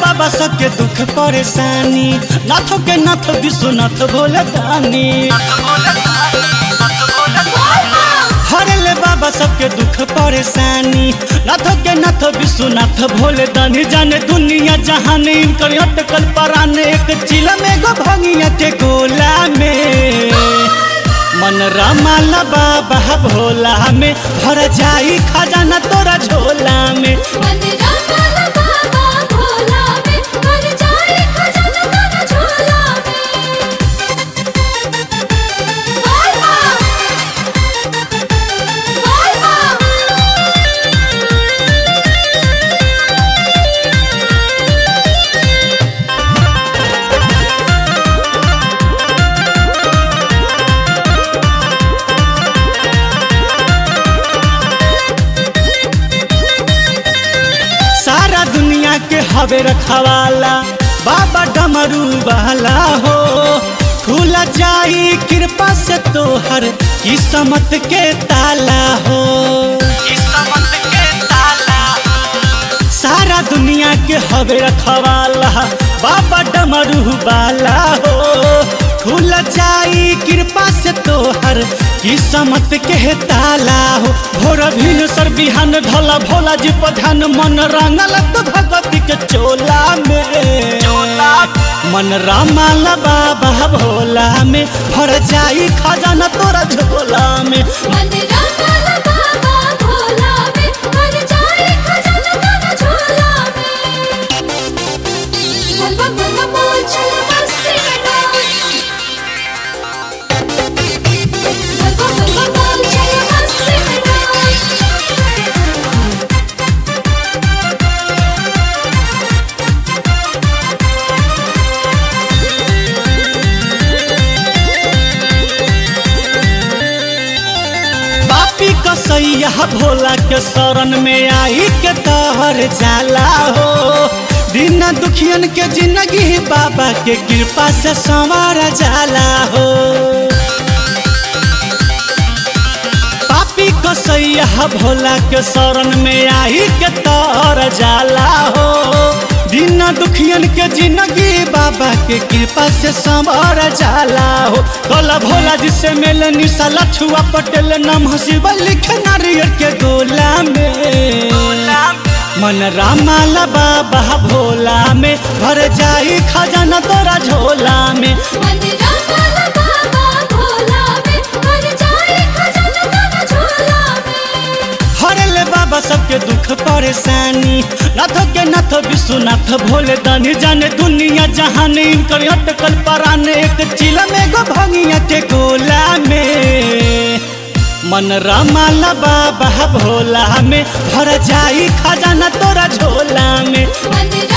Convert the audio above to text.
बाबा सबके दुख परेशानी नाथों के नाथ विश्वनाथ भोले दानी हरले बाबा सबके दुख परेशानी नाथों के नाथ विश्वनाथ भोले दानी जाने दुनिया जहान इनकर अटकल पराने एक चिला में गो भंगिया के गोला में मन रमाला बाबा भोला में भर जाई खजाना तोरा झोला में मन रंगल बाबा भोला में भर जाए खजाना तेरा झोला में बोल माँ बोल सारा दुनिया के हवे रखवाला बाबा डमरू वाला हो खुला जाई कृपा से तोहर किस्मत के ताला हो किस्मत के ताला सारा दुनिया के हवे रखवाला बाबा डमरू वाला हो खुल जाई कृपा से तोहर किस्मत के ताला हो भोर भिन सर बिहान ढोला भोला जी प्रधान मन रंगल तो भगवती के चोला में मन रामाल बाबा भोला में भर जाई खजाना तोरा झोला में मन रंगल बाबा भोला में भर जाए खजाना तेरा झोला में बोल बम बोल बम बोल चल मस्ती में डोल बोल बम बोल बम बोल चल मस्ती में डोल पापी कसैया भोला के शरण में आई के तहर जाला हो दिन दुखियन के जिंदगी बाबा के कृपा से संवार जाला हो पापी कसैया भोला के शरण में आई के तहर जाला हो दिन दुखियन के जिंदगी बाबा के कृपा से संवर जाला हो कला भोला जी से मिल निशा लछुआ पटेल नाम शिव लिख नारियल के गोला में मन रामाला बाबा भोला में भर जाई खजाना तोरा झोला में मन रंगल बाबा भोला में भर जाए खजाना तेरा झोला में हरले बाबा सबके दुख परेशानी नाथ के नाथ विश्वनाथ भोले दानी जाने दुनिया जहान इनकर अटकल पराने एक चिला में गो भंगिया के गोला में मन रमाला बाबा भोला में भर जाई खजाना तोरा झोला में मन